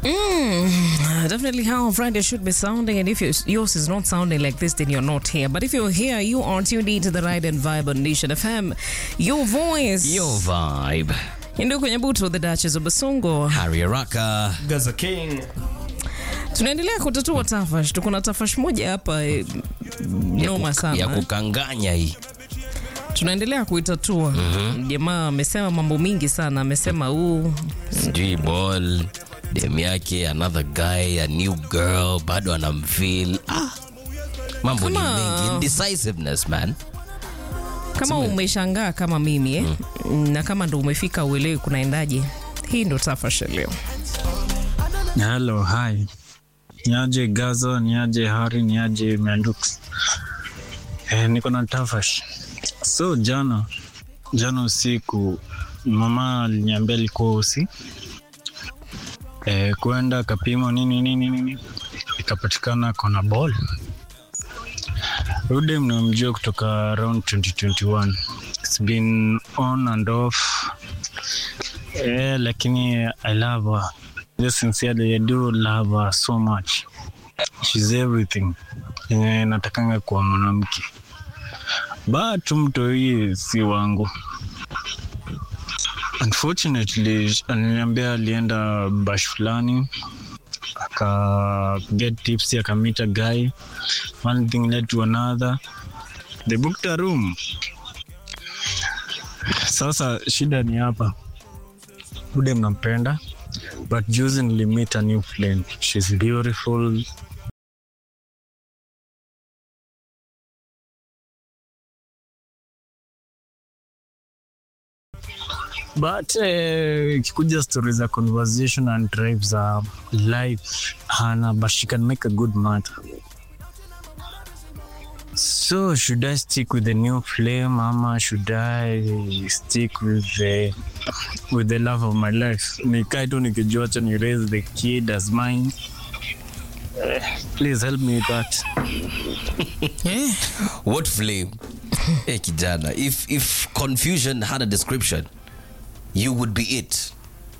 Mm, definitely how Friday should be sounding. And if yours yours is not sounding like this, then you're not here. But if you're here, you are tuned into the Ride and Vibe on Nation FM. Your voice. Your vibe. Ndio kwenye butu the Duchess of Basongo. Harry Araka. Gaza King. Tunaendelea kutatua tafash. Tuko na tafash moja hapa eh, noma Ya sana. kukanganya hii. Tunaendelea kuitatua. Jamaa amesema mambo mingi sana. Amesema huu Sijui ball. Dem yake another guy, a new girl, bado anamfeel. Ah. Mambo ni Kama- mengi. Indecisiveness, man. kama umeshangaa kama mimi eh? na kama ndo umefika uelewi kunaendaje, hii ndo tafash ya leo. Hello, hi. Niaje Gaza, niaje Hari, niaje Mandux. Eh, niko na Tafash. So jana jana usiku mama aliniambia alikuwa usi eh, kwenda kapimo nini nini nini, ikapatikana kona ball. Rude mnamjua kutoka around 2021. It's been on and off. Eh, lakini I love her. Just sincerely, I do love her so much. She's everything. Yenye natakanga kwa mwanamke. But mto hii si wangu. Unfortunately, aliniambia alienda bash fulani aka get tips akamit a guy one thing led to another they booked a room sasa shida ni hapa bude mnampenda but juzi nilimit a new friend she's beautiful but eh, ikikuja story za conversation and drive za life hana but she can make a good matter so should i stick with the new flame ama should i stick with the with the love of my life nikae tu nikijua cha ni raise the kid as mine Eh, please help me with that Eh, What flame? hey, kijana. If, if confusion had a description, you would be it.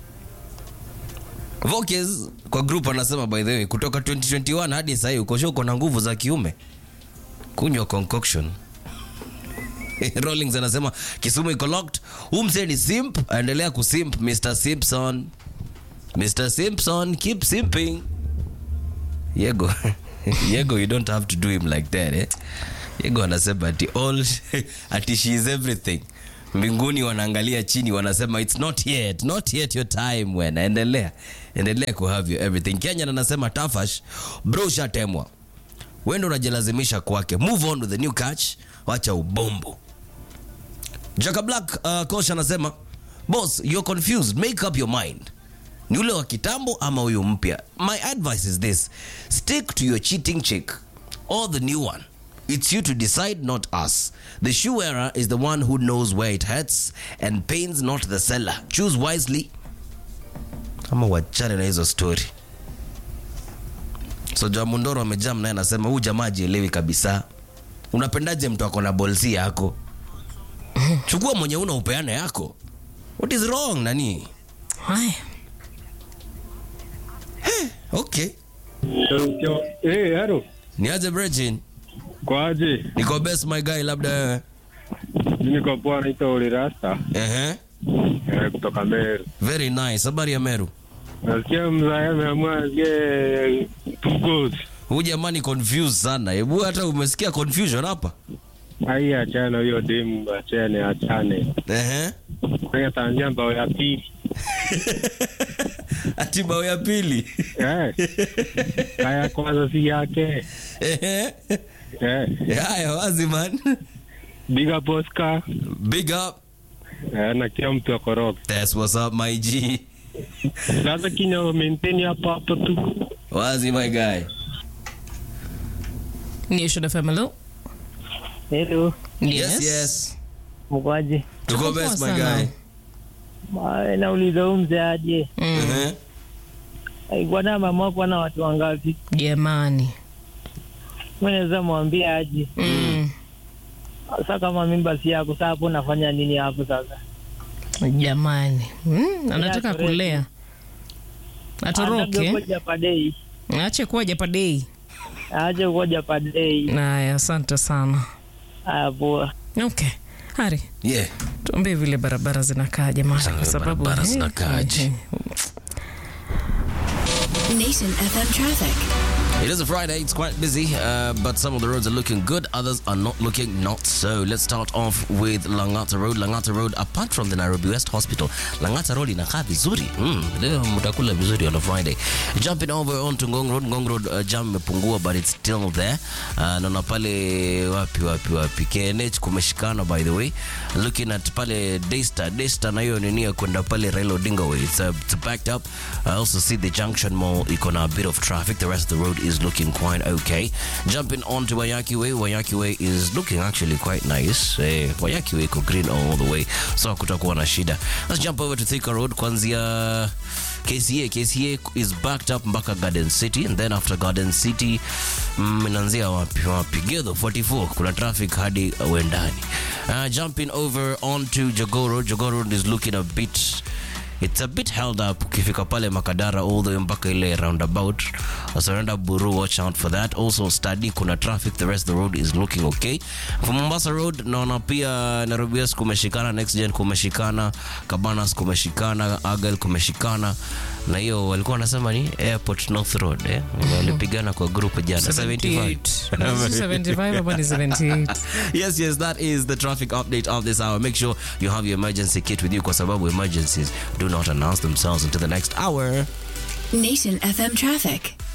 Vokes kwa group anasema by the way kutoka 2021 hadi sasa uko sure uko na nguvu za kiume. Kunywa concoction. Rollings anasema Kisumu iko locked. Huu msee ni simp, aendelea kusimp Mr. Simpson. Mr. Simpson keep simping. Yego. Yego you don't have to do him like that eh. Yego anasema ati all ati she is everything. Mbinguni wanaangalia chini wanasema it's not yet, not yet your time when. Endelea. Endelea ku have your everything. Kenya anasema Tafash bro shatemwa. Wewe ndo unajilazimisha kwake. Move on with the new catch. Wacha ubombo. Jaka Black uh, coach anasema boss you're confused make up your mind ni ule wa kitambo ama huyu mpya my advice is this stick to your cheating chick or the new one it's you to decide not us the shoe wearer is the one who knows where it hurts and pains not the seller choose wisely ama wachane na hizo story so jamundoro amejam naye anasema huu jamaa ajielewi kabisa unapendaje mtu ako na bolsi yako chukua mwenye una upeane yako what is wrong nani haya. okay Hey, haro niaje Brechin? kwaje? niko best my guy labda wewe Mimi niko poa, naitwa Oli Rasta Ehe. eh, kutoka Meru. very nice habari ya meru Nasikia mzee ameamua asie two goals. huu jamani confused sana hebu hata umesikia confusion hapa Ai, achana hiyo demu, achane, achane. Ehe. Kwenye tanzia mbao ya pili ati bao ya pili eh, haya kwanza si yake Ehe. eh, haya wazi man big up Oscar big up eh, na kila mtu akoroga. that's what's up my g Sasa kinya maintain hapo hapo tu. wazi my guy Nation FM, hello? Hello, yes yes mkwaje? tuko Tuko best poa my sana. guy Ma- Nauliza huyu mzee aje, Mm, Ehe. alikuwa na mama kuwa na watu wangapi? Jamani. Mimi naweza mwambia aje. Mm, Sasa kama mimba si yako, sasa hapo unafanya nini hapo sasa? Jamani. Mm, anataka Yeah, kulea. atoroke Ngoja padei. ache kuwa japadei Aje ngoja padei. naya asante sana Ah, poa. okay hari Yeah. tuambie vile barabara zinakaa jamani Sasa kwa sababu barabara eh, zinakaaje? eh, Nation FM traffic. It is a Friday. It's quite busy, uh, but some of the roads are looking good. Others are not looking not so. Let's start off with Langata Road. Langata Road, apart from the Nairobi West Hospital, Langata Road inakaa vizuri. Mm, leo mtakula vizuri on a Friday. Jumping over onto Ngong Road. Ngong Road uh, jam imepungua, but it's still there. Uh, naona pale wapi wapi wapi KNH kumeshikana by the way. Looking at pale Daystar. Daystar na hiyo nini ya kwenda pale Raila Odinga way. It's, uh, it's backed up. I also see the Junction Mall iko na a bit of traffic. The rest of the road is looking quite okay. Jumping on to Wayaki Way. Wayaki Way is looking actually quite nice. Eh, Wayaki Way iko green all the way. So kutakuwa na shida. Let's jump over to Thika Road kwanzia KCA. KCA is backed up mpaka Garden City and then after Garden City mm, inaanzia wapi wapi? Githo 44 kuna traffic hadi Wendani. Uh, jumping over onto Jogoo Road. Jogoo Road is looking a bit it's a bit held up ukifika pale makadara all the way mpaka ile roundabout surrender buru watch out for that also study kuna traffic the rest of the road is looking okay for mombasa road naona pia nairobi west kumeshikana next gen kumeshikana cabanas kumeshikana agal kumeshikana na hiyo walikuwa wanasema ni airport north road eh? walipigana kwa group jana 75 75 ama ni 78 yes, yes, that is the traffic update of this hour. Make sure you have your emergency kit with you kwa sababu emergencies do not announce themselves until the next hour. Nation FM traffic.